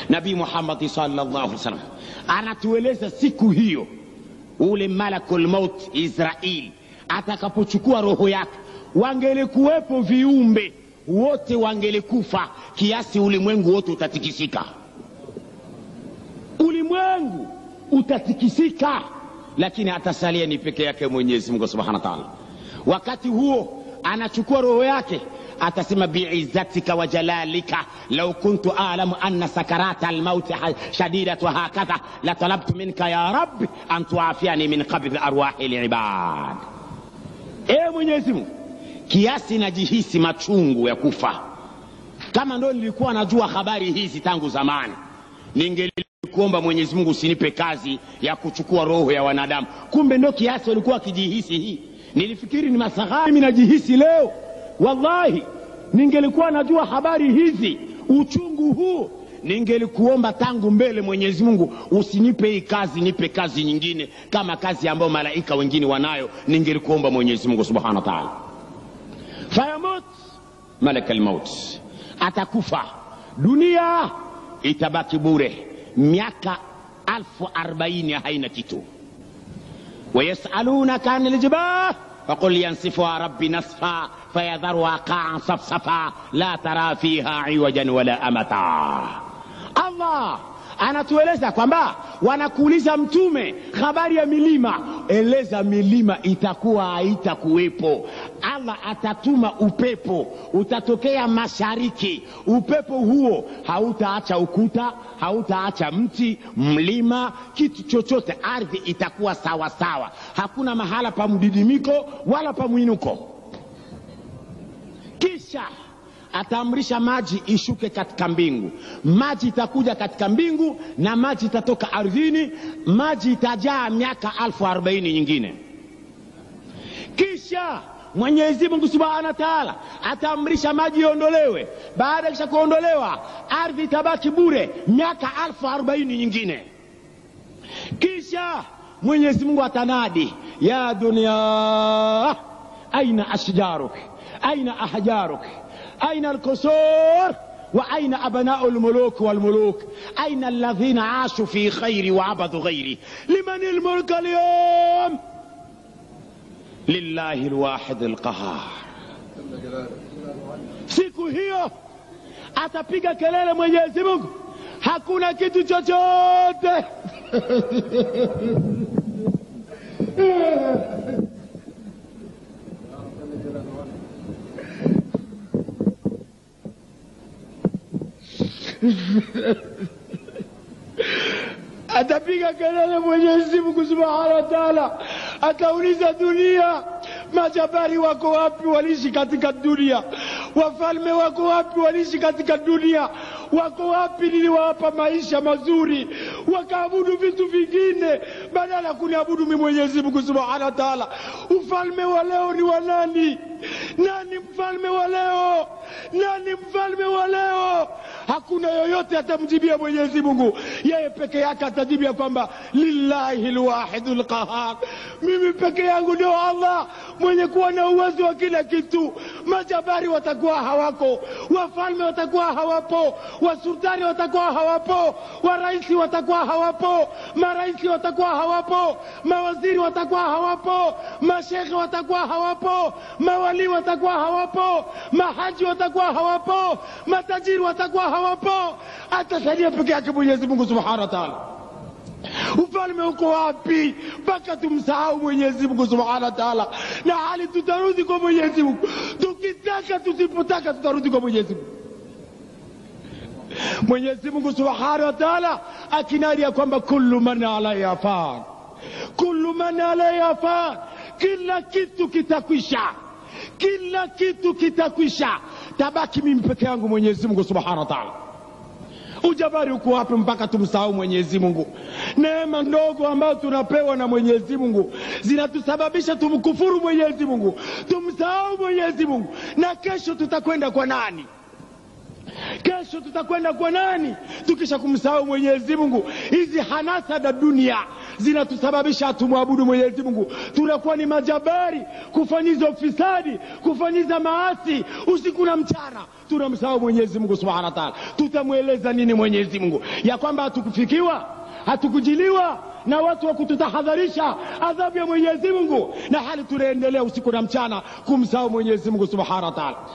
nabii muhammadi sallallahu alaihi wasallam anatueleza siku hiyo ule malakul maut israil atakapochukua roho yake wangelikuwepo viumbe wote wangelikufa kiasi ulimwengu wote utatikisika ulimwengu utatikisika lakini atasalia ni peke yake mwenyezi mungu subhanahu wa taala wakati huo anachukua roho yake atasema biizzatika wa jalalika lau kuntu alamu anna sakarata almauti shadidatu hakadha latalabtu minka ya rabbi an tuafiani min qabdhi arwahi libad ewe mwenyezi mungu kiasi najihisi machungu ya kufa kama ndo nilikuwa najua habari hizi tangu zamani ningelikuomba mwenyezi mungu usinipe kazi ya kuchukua roho ya wanadamu kumbe ndo kiasi walikuwa wakijihisi hii nilifikiri ni masaghari mimi najihisi leo wallahi ningelikuwa najua habari hizi uchungu huu ningelikuomba tangu mbele mwenyezi mungu usinipe hii kazi nipe kazi nyingine kama kazi ambayo malaika wengine wanayo ningelikuomba mwenyezi mungu subhanahu wa taala fayamut malaka lmaut atakufa dunia itabaki bure miaka alfu arbaini haina kitu wayasalunaka ani ljibal فقل ينسفها ربي نسفا فيذرها قاعا صفصفا لا ترى فيها عوجا ولا أمتا الله anatueleza kwamba wanakuuliza mtume habari ya milima eleza milima itakuwa haitakuwepo allah atatuma upepo utatokea mashariki upepo huo hautaacha ukuta hautaacha mti mlima kitu chochote ardhi itakuwa sawa sawa hakuna mahala pa mdidimiko wala pa mwinuko kisha ataamrisha maji ishuke katika mbingu maji itakuja katika mbingu na maji itatoka ardhini maji itajaa miaka alfu arobaini nyingine kisha mwenyezi mungu subhanahu wa taala ataamrisha maji iondolewe baada ya kisha kuondolewa ardhi itabaki bure miaka alfu arobaini nyingine kisha mwenyezi mungu atanadi ya dunia aina ashjaruk aina ahjaruk أين الكسور وأين أبناء الملوك والملوك أين الذين عاشوا في خير وعبدوا غيري لمن الملك اليوم لله الواحد القهار siku hiyo atapiga kelele mwenyezi mungu hakuna kitu chochote atapiga kelele mwenyezi mungu subhanahu wa taala atauliza dunia majabari wako wapi waliishi katika dunia wafalme wako wapi waliishi katika dunia wako wapi niliwapa maisha mazuri wakaabudu vitu vingine badala ya kuniabudu mi mwenyezi mungu subhanahu wa taala ufalme wa leo ni wa nani nani mfalme wa leo nani mfalme wa leo hakuna yoyote atamjibia mwenyezi mungu yeye peke yake atajibia kwamba lillahi lwahidu lqahar mimi peke yangu ndio allah mwenye kuwa na uwezo wa kila kitu majabari watakuwa hawako wafalme watakuwa hawapo wasultani watakuwa hawapo waraisi watakuwa hawapo maraisi watakuwa hawapo mawaziri watakuwa hawapo mashekhe watakuwa hawapo mawalii watakuwa hawapo mahaji watakuwa hawapo matajiri watakuwa hawapo atasalia peke yake mwenyezi mungu subhanahu wa taala ufalme uko wapi mpaka tumsahau mwenyezi mungu subhanahu wa taala na hali tutarudi kwa mwenyezi mungu tukitaka tusipotaka tutarudi kwa mwenyezi mungu mwenyezi mungu subhanahu wa taala akinadi ya kwamba kullu man alaiha fan kullu man alaiha fan kila kitu kitakwisha kila kitu kitakwisha tabaki mimi peke yangu mwenyezi mungu subhanahu wa taala ujabari uko wapi mpaka tumsahau mwenyezi mungu neema ndogo ambayo tunapewa na mwenyezi mungu zinatusababisha tumkufuru mwenyezi mungu tumsahau mwenyezi mungu na kesho tutakwenda kwa nani kesho tutakwenda kwa nani tukisha kumsahau mwenyezi mungu hizi hanasa za dunia zinatusababisha tumwabudu Mwenyezi Mungu. Tunakuwa ni majabari kufanyiza ufisadi, kufanyiza maasi usiku na mchana, tunamsahau Mwenyezi Mungu subhanahu wa taala. Tutamweleza nini Mwenyezi Mungu ya kwamba hatukufikiwa, hatukujiliwa na watu wa kututahadharisha adhabu ya Mwenyezi Mungu, na hali tunaendelea usiku na mchana kumsahau Mwenyezi Mungu subhanahu wa taala.